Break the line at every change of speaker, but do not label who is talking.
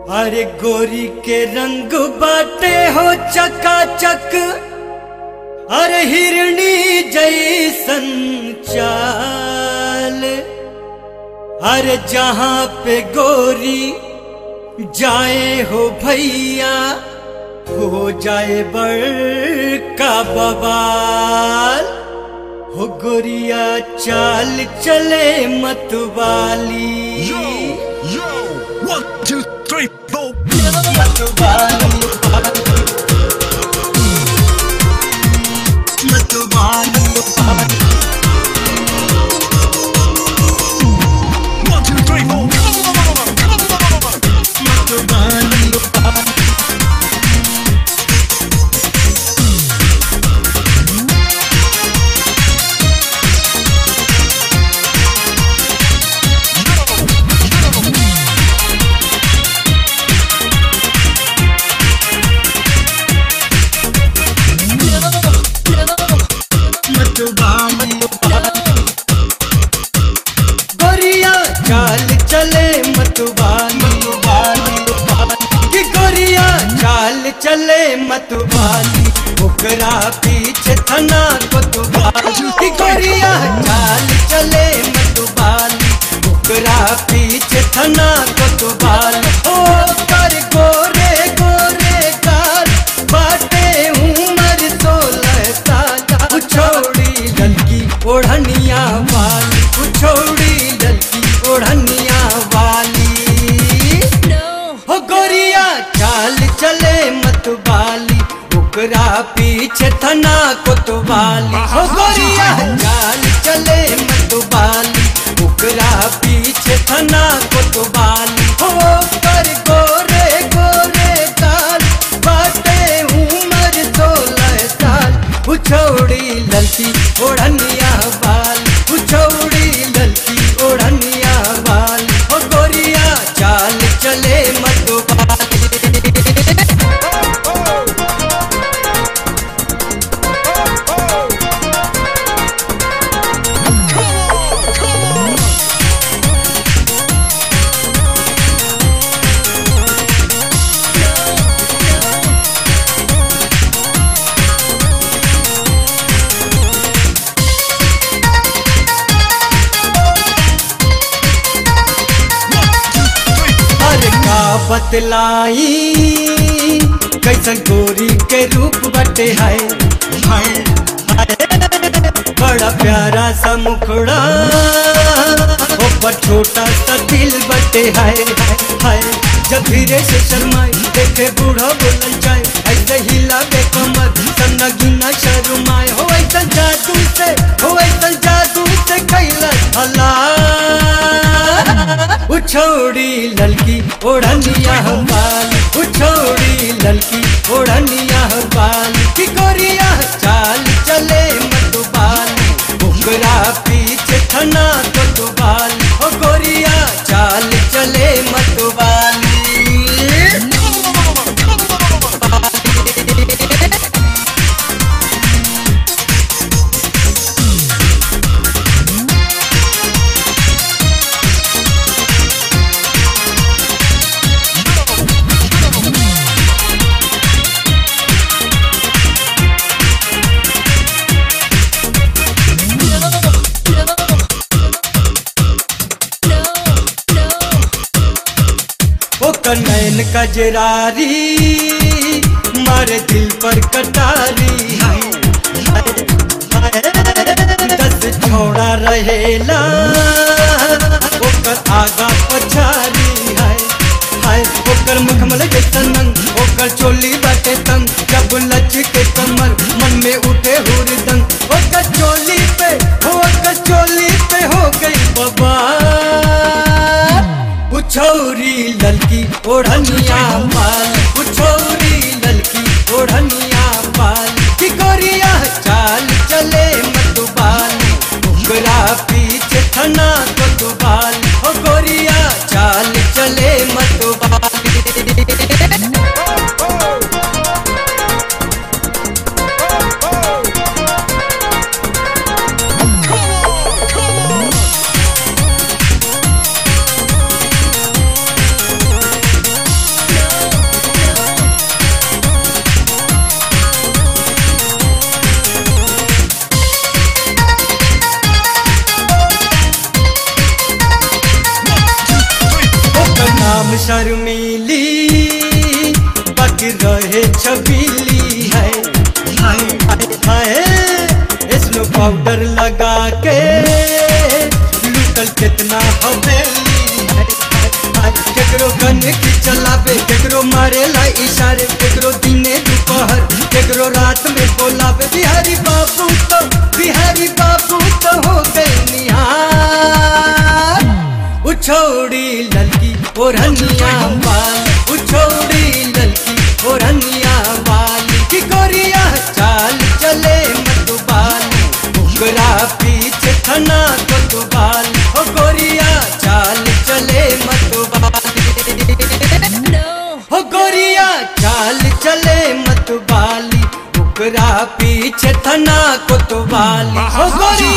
अरे गोरी के रंग बाटे हो चकाचक अरे हिरणी जैसन चाल अरे जहाँ पे गोरी जाए हो भैया हो जाए बड़का बबाल हो गोरिया चाल चले मतवाली
Yo, one, two, three, four.
मतवाली मतवाली
One, two, three, four. Come on, come on, come on, come on, come on, come on.
मतवाली गोरिया चाल चले मतवाली कि गोरिया चाल चले मतवाली ओकरा पीछे थना कोतवाली कि गोरिया चाल चले मतवाली ओकरा पीछे थना कोतवाली ओ कर गोरे गोरे काल बाटे उमर सोलह साल छोड़ी लड़की ओढ़निया वाली छोड़ी लड़की ओढ़निया वाली हो गोरिया चाल चले मतवाली ओकरा पीछे थना कोतवाली हो गोरिया चाल चले मतवाली ओकरा पीछे थना कोतवाली हो कर गोरे गोरे काल बाटे उमर सोलह साल उछौड़ी ललकी ओढ़निया वाल उछौड़ी ललकी ओढ़निया वाल ओ गोरिया चाल चले मतवाली हर का बतलाई कैसन गोरी के रूप बटे है हाय, हाय। बड़ा प्यारा सा मुखड़ा ऊपर छोटा सा दिल बटे है हाय जब धीरे से शर्माए देखे बूढ़ा बोलल जाए ऐसे हिला बे कमर सन्ना गिना शर्माए हो ऐसा जादू से हो ऐसा जादू से कैला हला उछौड़ी ललकी ओढ़निया बाल उछौड़ी ललकी ओढ़निया बाल की गोरिया चाल चले मतुबाल ओकरा पीछे थना तो तुबाल ओ गोरिया चाल चले मतुबाली ओकर नैन कजरारी मारे दिल पर कटारी हाय, हाय, हाय। दस छोड़ा रहेला ओकर आगा पछारी हाय हाय ओकर मुखमल जैसन नंग ओकर चोली बाटे तंग जब लच के कमर मन में उठे हुरदंग ओकर चोली पे हो ओकर चोली पे हो गई बाबा उछौरी ललकी ओढ़निया पाल उछौरी ललकी ओढ़निया पाल की गोरिया चाल चले मतुबाल उगरा पीछे थना को तुबाल ओ गोरिया चाल चले मतुबाल शर्मीली बाकी रहे छबीली है हाय हाय हाय स्नो पाउडर लगा के लुटल कितना हवेली है हाय, केकरो गन की चलावे केकरो मारेला इशारे केकरो दिने दोपहर केकरो रात में बोलावे बिहारी बाबू तो बिहारी बाबू तो हो गए निहार उछौड़ी ललकी ओढ़निया वाल उछौड़ी ललकी ओढ़निया वाल की गोरिया चाल चले मतुबाल ओकरा पीछे थना कोतुबाल ओ गोरिया चाल चले मतुबाल हो गोरिया चाल चले मतुबाली ओकरा पीछे थना कोतुबाली हो गोरिया